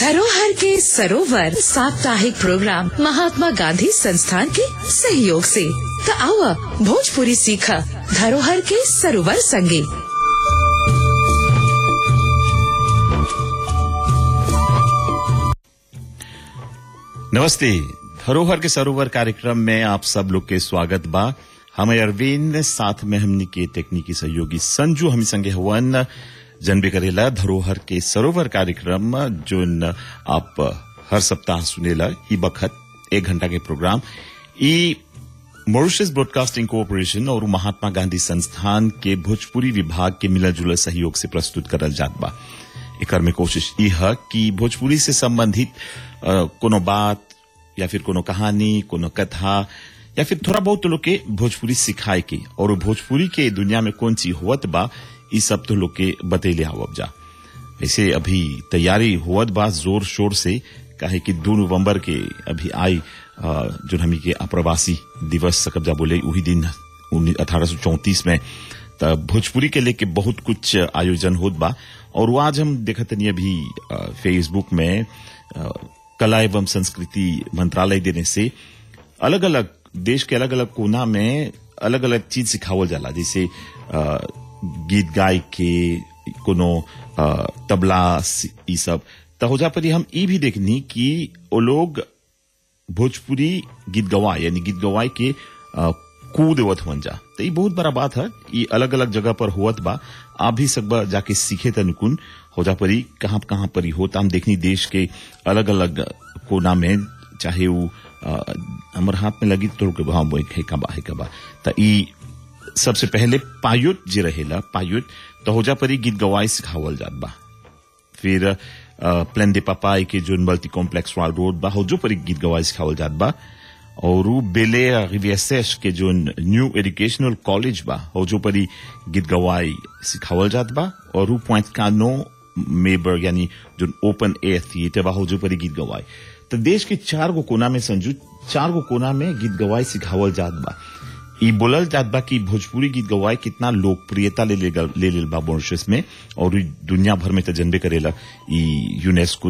धरोहर के सरोवर साप्ताहिक प्रोग्राम महात्मा गांधी संस्थान के सहयोग से त आवा भोजपुरी सीखा धरोहर के सरोवर संगे नमस्ते धरोहर के सरोवर कार्यक्रम में आप सब लोग के स्वागत बा हमें अरविंद साथ में हमनी के तकनीकी सहयोगी संजू हम संगे हवन जनबे करेला धरोहर के सरोवर कार्यक्रम जोन आप हर सप्ताह सुनेला ई बखत एक घंटा के प्रोग्राम ई मॉरिशस ब्रॉडकास्टिंग कॉरपोरेशन और महात्मा गांधी संस्थान के भोजपुरी विभाग के मिला जुला सहयोग से प्रस्तुत करल जात बा एकर में कोशिश ई है कि भोजपुरी से संबंधित अ, कोनो बात या फिर कोनो कहानी कोनो कथा या फिर थोड़ा बहुत लोग के भोजपुरी सिखाए के और वो भोजपुरी के दुनिया में कौन चीज होवत बा ई सब तो लोग के बतैले आवब जा ऐसे अभी तैयारी होवत बा जोर शोर से काहे कि दो नवंबर के अभी आई अ, जो हमी के अप्रवासी दिवस सकब जा बोले वही दिन अठारह सौ चौतीस में त भोजपुरी के लेके बहुत कुछ आयोजन होत बा और वो आज हम देखत नहीं अभी अ, फेसबुक में अ, कला एवं संस्कृति मंत्रालय देने से अलग अलग देश के अलग अलग कोना में अलग अलग चीज सिखावल जाला जैसे अ, गीत गाय के कोनो अ, तबला सी- ई सब त हो जा परी हम ई भी देखनी कि वो लोग भोजपुरी गीत गवाए यानी गीत गवाए के अ, कू देवत हुवन जा तो ये बहुत बड़ा बात है ये अलग अलग जगह पर हुवत बा आप भी सकबा जाके सीखे तनुकुन हो जा परी कहाँ कहाँ पर ही होता हम देखनी देश के अलग अलग कोना में चाहे वो अ, हमर हाथ में लगी तो हाँ वो है कबा है कबा त ई सबसे पहले पायुट जे रहेला पायुट तो हो जा परी गीत गवाई सिखावल जात बा फिर अ, प्लेन दे पापाई के जो मल्टी कॉम्प्लेक्स वाल रोड बा जो पर एक गीत गवाई सिखावल जात बा और उ बेले रिवियसेश के जो न्यू एजुकेशनल कॉलेज बा हो जो पर ही गीत गवाई सिखावल जात बा और उ पॉइंट कानो मेबर यानी जो ओपन एयर थिएटर बा हो जो पर ही गीत गवाई तो देश के चार गो कोना में संजू चार गो कोना में गीत गवाई सिखावल जात बा ई बोलल जात बा कि भोजपुरी गीत गवाए कितना लोकप्रियता ले ले ले लेल बा मॉरिशस में और ई दुनिया भर में तो जनबे करेला ई यूनेस्को